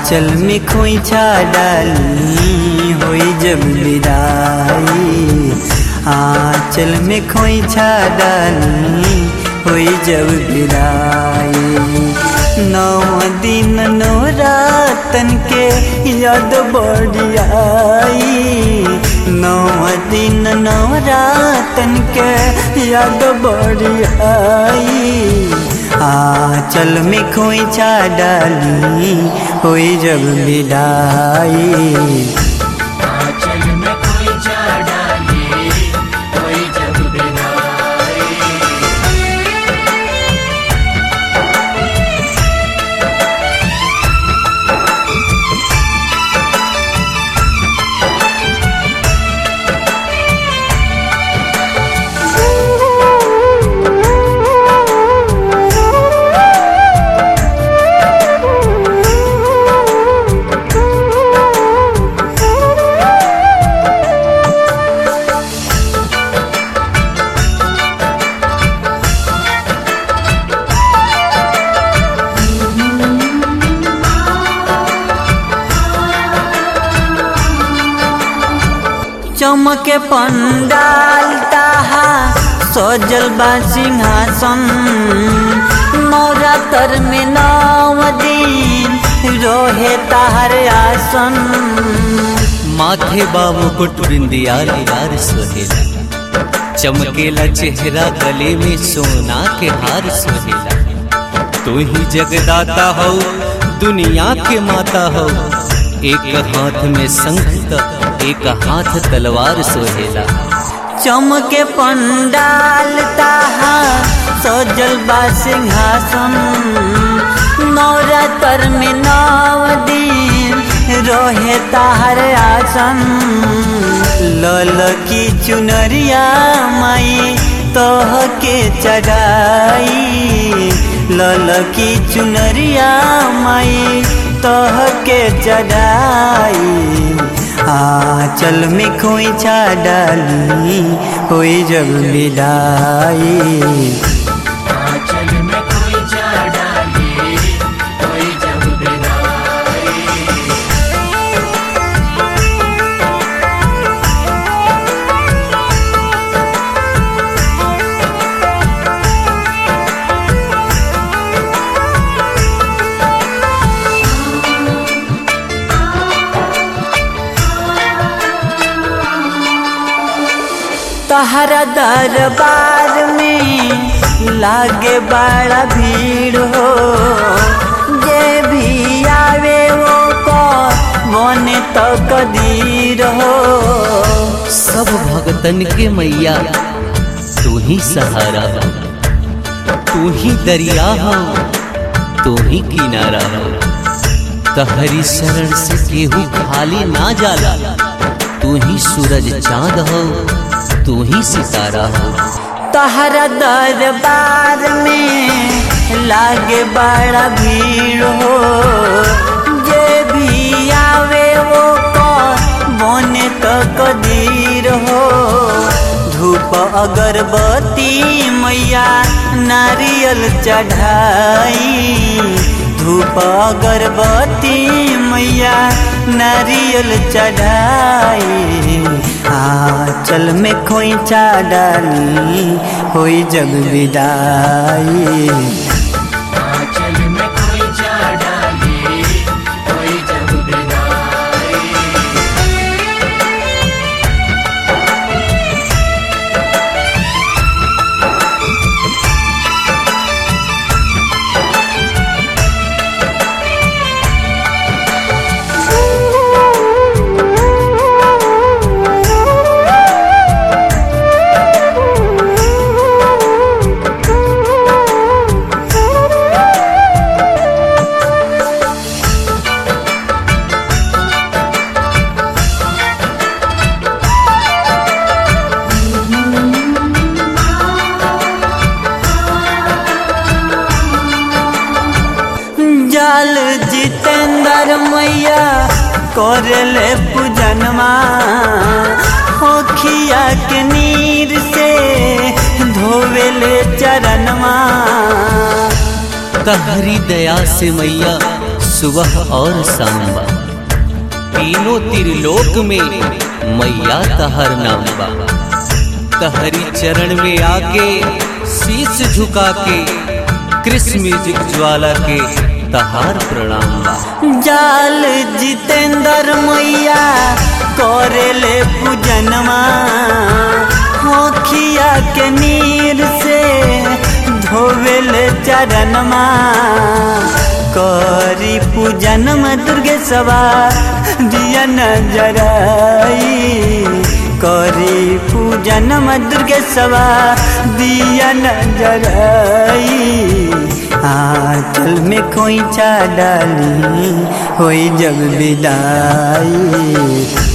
आंचल में खोइछा डाली होई जब विदाई आंचल में खोइछा डाली होई जब विदाई नौ दिन नौ रातन के याद बढ़ियाई नौ दिन नौ रातन के याद बढ़ियाई आंचल में खोइछा डाली होई जब विदाई आंचल में कोई जा डाली कोई जब विदाई चमके पंडाल ताहा सजल बा सिंहासन नवरात्र में नव दिन रोहे ताहर आसन माथे बाबू कुट बिंदिया लार सोहेला चमकेला चेहरा गले में सोना के हार सोहेला तू ही जगदाता हो दुनिया के माता हो एक हाथ में शंख त एक हाथ तलवार सोहेला चमके पंडाल ताहा सजल बा सिंहासन नवरात्र में नव दिन रोहे ताहर आसन लल की चुनरिया माई तोह के चढ़ाई लल की चुनरिया माई तोह के चढ़ाई आंचल में खोइछा डाली होई जब विदाई आंचल में कोई जा डाली कोई जब विदाई तहरा दरबार में लागे बड़ा भीड़ हो जे भी आवे वो को बने तो कदीर हो सब भगतन के मैया तू ही सहारा हो तू ही दरिया हो तू ही किनारा हो तहरी शरण से केहू खाली ना जाला तू ही सूरज चांद हो तू ही सितारा हो तहरा दरबार में लागे बड़ा भीड़ हो जे भी आवे वो को बने तो कदीर हो धूप अगरबत्ती मैया नारियल चढ़ाई धूप अगरबत्ती मैया नारियल चढ़ाई आंचल में खोइछा डाली होई जब विदाई आंचल में कोई जा डाली कोई जब विदाई जाल जितेंद्र मैया करले पूजनमा होखिया के नीर से धोवेले चरणमा तहरी दया से मैया सुबह और शाम बा तीनों त्रिलोक में मैया तहर नाम बा तहरी चरण में आके शीश झुका के कृष्ण म्यूजिक ज्वाला के तहार प्रणाम बा जाल जितेंद्र मैया करेले पूजनमा होखिया के नीर से धोवेले चरणमा करी पूजनम दुर्गे सवा दिया नजराई करी पूजनम दुर्गे सवा दिया नजराई आंचल में खोइछा डाली होई जग विदाई